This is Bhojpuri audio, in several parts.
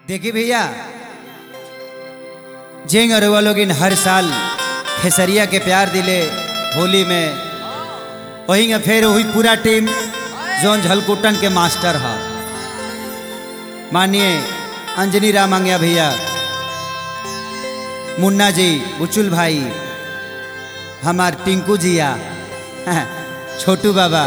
देखिए भैया जेंग अरुआ लोग इन हर साल खेसरिया के प्यार दिले होली में वही में फिर वही पूरा टीम जोन झलकुटन के मास्टर है मानिए अंजनी राम अंगिया भैया मुन्ना जी बुचुल भाई हमार टिंकू जिया छोटू बाबा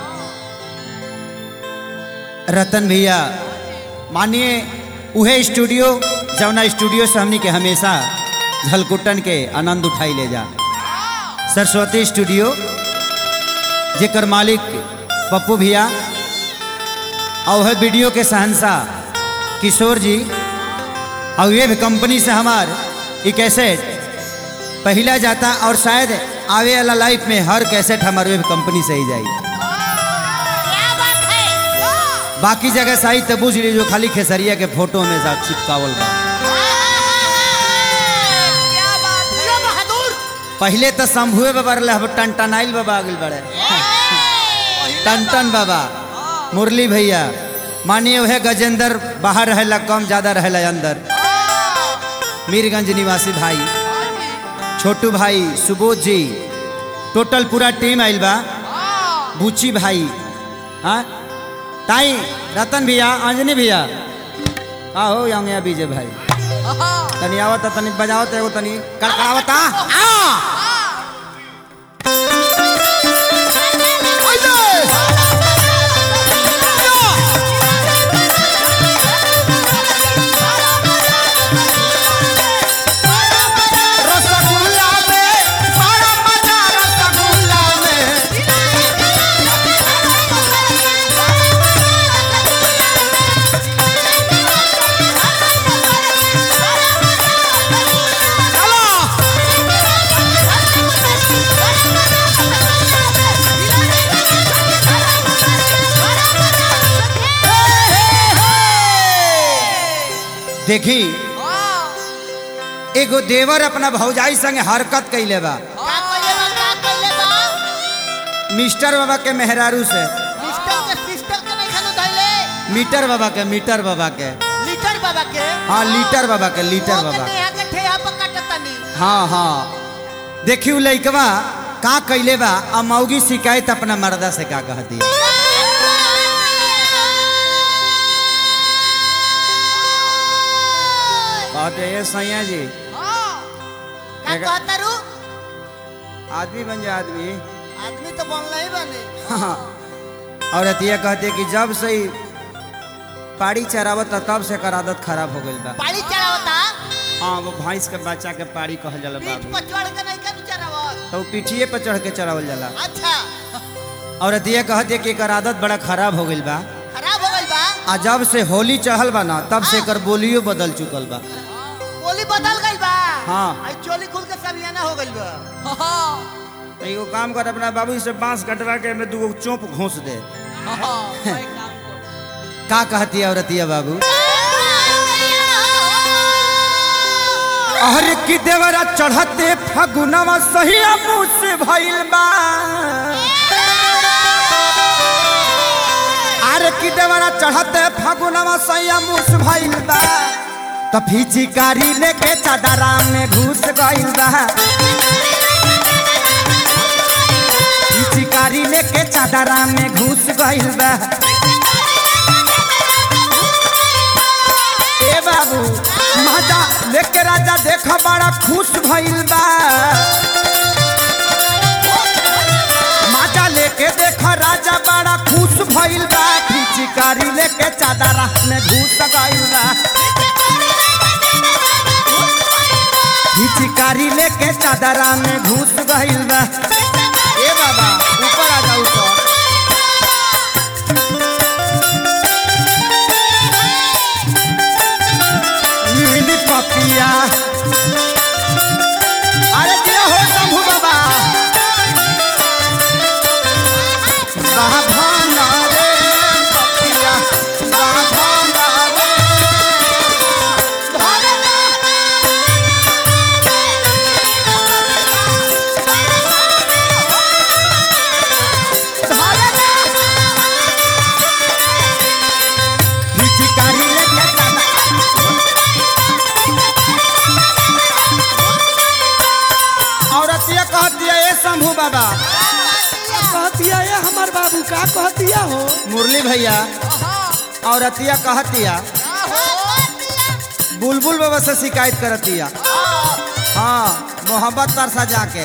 रतन भैया मानिए उहे स्टूडियो जौना स्टूडियो से हमनी के हमेशा झलकुटन के आनंद उठाई ले जा सरस्वती स्टूडियो जेकर मालिक पप्पू भैया और वह वीडियो के शहनशाह किशोर जी और ये भी कंपनी से हमार ये कैसेट पहला जाता और शायद आवे वाला लाइफ में हर कैसेट हमारे वेब कंपनी से ही जाई क्या बात है बाकी जगह साहित्य बुझ ली जो खाली खेसरिया के फोटो में साथ चिपकावल बा क्या बात है ये बहादुर पहले तो शंभुए बाबा रहे अब टनटनाइल बाबा आगिल बड़े टनटन बाबा मुरली भैया मानिए वह गजेंद्र बाहर रहेला कम ज्यादा रहेला अंदर मीरगंज निवासी भाई छोटू भाई सुबोध जी टोटल पूरा टीम आइल बा बुची भाई हाँ ताई रतन भैया अंजनी भैया आओ यहाँ विजय भाई तनी आवत तनी बजावत एगो तनी कड़कड़ावता रसगुल्ला में बड़ा मजा रसगुल्ला में देखी एगो देवर अपना भौजाई संगे हरकत कैले बा का कइले बा का कइले बा मिस्टर बाबा के मेहरारू से सिस्टर के सिस्टर के नहीं खानो धइले मीटर बाबा के मीटर बाबा के लीटर बाबा के हाँ लीटर बाबा के लीटर वो बाबा के यहाँ के ठेहा पर काटतनी हाँ हाँ देखी उ लइकवा का कैले बा आ मौगी शिकायत अपना मर्दा से का कह दिया कहते ये सैया जी का कहता रू आदमी बन जा आदमी आदमी तो बनला ही बने हाँ और अतिया कहते कि जब से ही पाड़ी चरावत तब से कर आदत खराब हो गई बा पानी चढ़ावता हाँ वो भैंस के बच्चा के पाड़ी कहल जाला पीठ बाबू पर चढ़ के नहीं कर चढ़ावत तो वो पीठिए पर चढ़ के चरावल जाला अच्छा और अतिया कहते कि एकर आदत बड़ा खराब हो गई बा खराब हो गइल बा आ जब से होली चढ़ल बा ना तब से एकर बोलियो बदल चुकल बा बोली बदल गइल बा हाँ। आई चोली खुल के सबियाना हो गइल बा तो एगो काम कर अपना बाबू से बांस कटवा के में दूगो चोप घोंस दे का कहती है औरतिया बाबू अरे की देवरा चढ़ते फगुनवा सही मुँह से भइल बा अरे की देवरा चढ़ते फगुनवा सही मुँह से भइल बा तो फिचिकारी लेके चादरा में घुस गइल बा फिचिकारी लेके चादरा में घुस गइल बा ए बाबू माता लेके राजा देख बड़ा खुश भइल बा माता लेके देख राजा बड़ा खुश भइल बा फिचिकारी लेके चादरा में घुस गइल बा फिचिकारी लेके चादरा में घुस गइल बा ए बाबा ऊपर आ जा ऊपर नीली पपिया अरे दिया हो शंभू बाबा राधाना रे पपिया राधाना रे कहतिया ये हमार बाबू का कहतिया हो मुरली भैया औरतिया कहतिया बुलबुल बाबा से शिकायत करतिया हाँ मोहब्बत तरसा जाके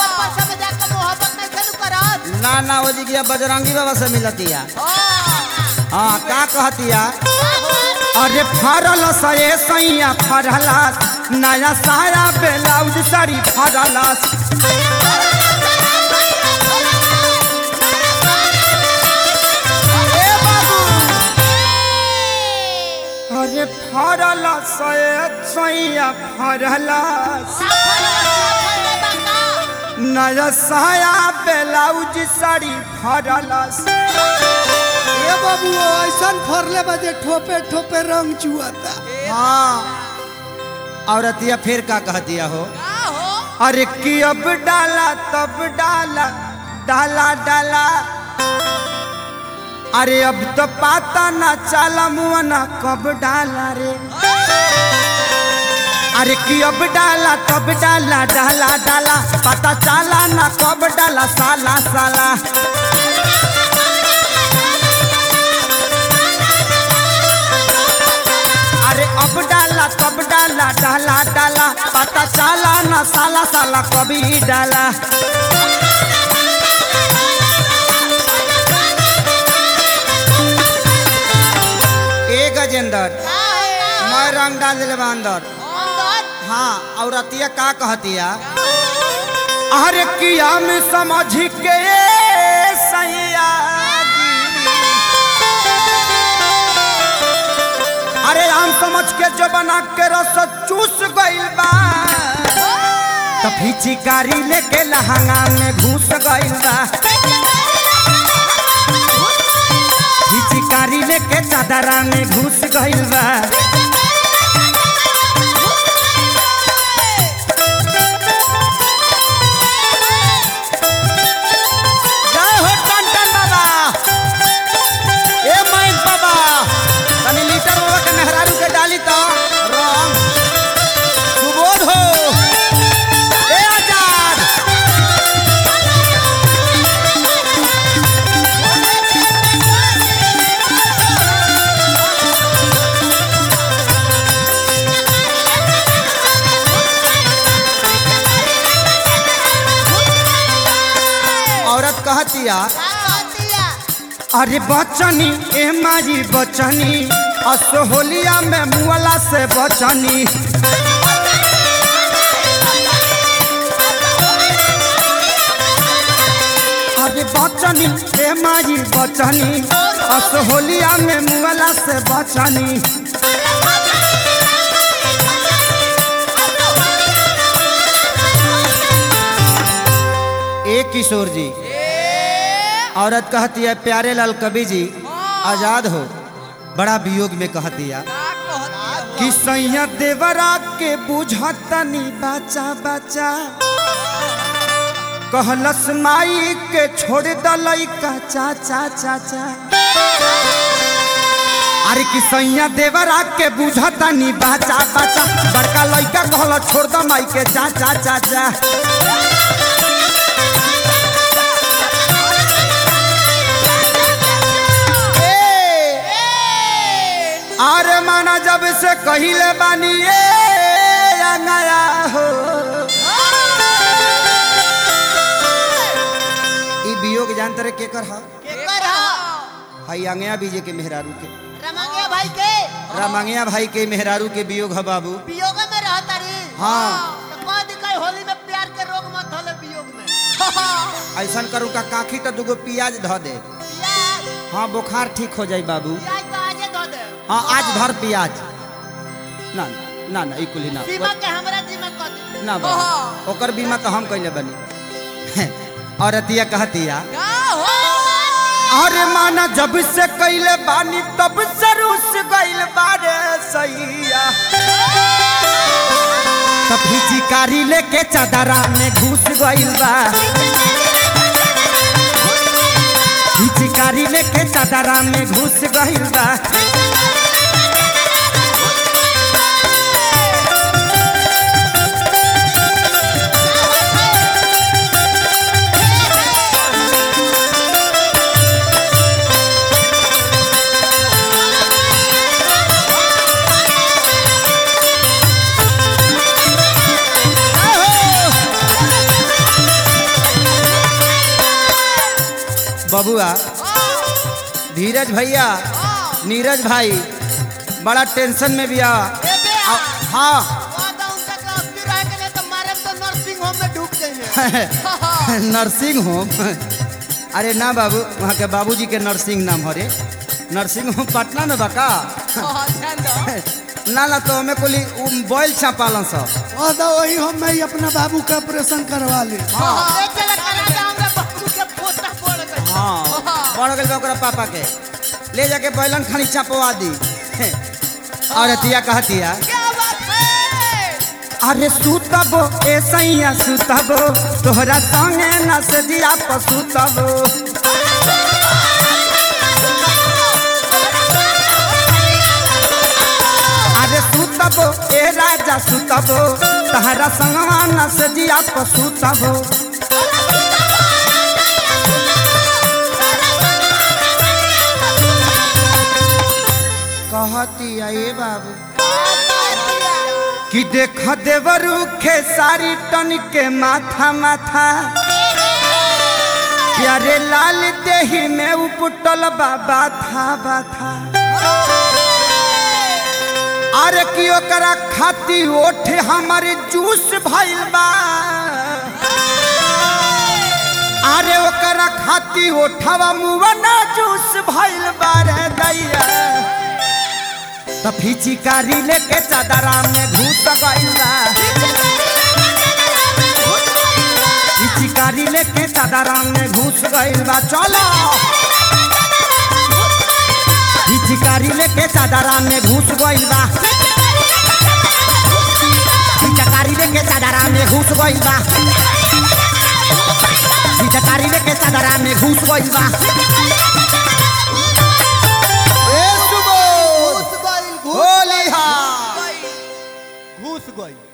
ना ना वो जी बजरंगी बाबा से मिलतिया हाँ का कहतिया अरे फरल सये सैया फरलास नया साया ब्लाउज साड़ी फरलास ए बाबू अरे फरल सये सैया फरलास नया साया ब्लाउज साड़ी फरलास ये बाबू ऐसा फरले बजे ठोपे ठोपे रंग चुआता हाँ औरतिया फिर का कहतिया हो अरे कि अब डाला तब डाला डाला डाला अरे अब तो पाता ना चाला मुआ ना कब डाला रे अरे कि अब डाला तब डाला डाला डाला पता चाला ना कब डाला साला साला अरे अब डाला तब डाला डाला डाला पता चाला ना साला साला कभी डाला ए गजेंद्र मैं रंग डाल दिले बा अंदर हाँ औरतिया का कहतिया अरे किया में समझ के सैया जी। अरे आम समझ के जो बना के रस चूस गइल बा तो फिचिकारी लेके लहंगा में घुस गइल बा फिचिकारी लेके चादरा में घुस गइल बा जय हो टन बाबा ए माइन बाबा तनी लीटर बाबा के मेहरारू के डाली तो राम सुबोध हो ए आजाद औरत कहतिया अरे बचनी ए मारी बचनी असोहलिया में मुअला से बचनी अरे बचनी ए मारी बचनी असोहलिया में मुअला से बचनी ए किशोर जी औरत कहती है प्यारे लाल कवि जी आजाद हो बड़ा वियोग में कह दिया कि सैया देवरा के बुझतनी बचा बचा कहलस माई के छोड़ दलई का चाचा चाचा अरे कि सैया देवरा के बुझतनी बचा बचा बड़का लइका कहल छोड़ द माई के चाचा चाचा अरे माना जब से कहिले बानी ए अंगया हो ई वियोग जानते रे केकर हा हई अंगया बीजे के मेहरारू के रमंगिया भाई के रामंगिया भाई के मेहरारू के वियोग ह बाबू वियोग में रहता रे हाँ। तो कह दी कहीं होली में प्यार के रोग मत होले वियोग में ऐसन करू का काखी तो दुगो प्याज ध दे प्याज हाँ बुखार ठीक हो जाई बाबू प्याज तो आजे धो दे हाँ आज धर प्याज ना ना ना ई कुली ना सीमा के हमरा जिम्मा कर दे ना बाबू ओकर बीमा तो हम कैले बनी और अतिया कहतिया का हो अरे माना जब से कैले बानी तब से रूस गइल बारे सैया तब चिकारी लेके चदरा में घुस गइल बा चिकारी लेके चदरा में घुस गइल बा बबुआ धीरज भैया नीरज भाई बड़ा टेंशन में भी आ ए बे आ- हाँ वादा उनका का अस्थिर रह के नहीं तो मारे तो नर्सिंग होम में ढूक जाइए नर्सिंग होम अरे ना बाबू वहाँ के बाबूजी के नर्सिंग नाम हरे नर्सिंग होम पटना में बका ध्यान दो ना ना तो हमें कोली बॉयल छापालन सब कह दो वही हम मैं अपना बाबू का ऑपरेशन करवा ली हाँ एक जगह करा जाऊं रे बाबू के पोता पड़ गई हाँ बढ़ गई ओकरा पापा के ले जाके बैलन खानी चपवा दी और अतिया कहतिया क्या बात है अरे सुतबो ए सैया सुतबो तोहरा संगे न सजिया पसुतबो अरे सुतबो ए राजा सुतबो तोहरा संगवा न सजिया पसुतबो कहतिया ए बाबू कि देख देवरू खेसारी टन के माथा माथा प्यारे लाल देही में उपटल बाबा था बाथा अरे कि ओकरा खाती ओठे हमारे जूस भइल बा अरे ओकरा खाती ओठवा मुवना जूस भइल बा रे दैया त फिचिकारी लेके चादरा में घुस गइल बा फिचिकारी लेके चादरा में घुस गइल बा चलो फिचिकारी लेके चादरा में घुस गइल बा फिचकारी लेके चादरा में घुस गइल बा फिचकारी लेके चादरा में घुस गइल बा ए सुबोध घुस गई होली हा घुस गई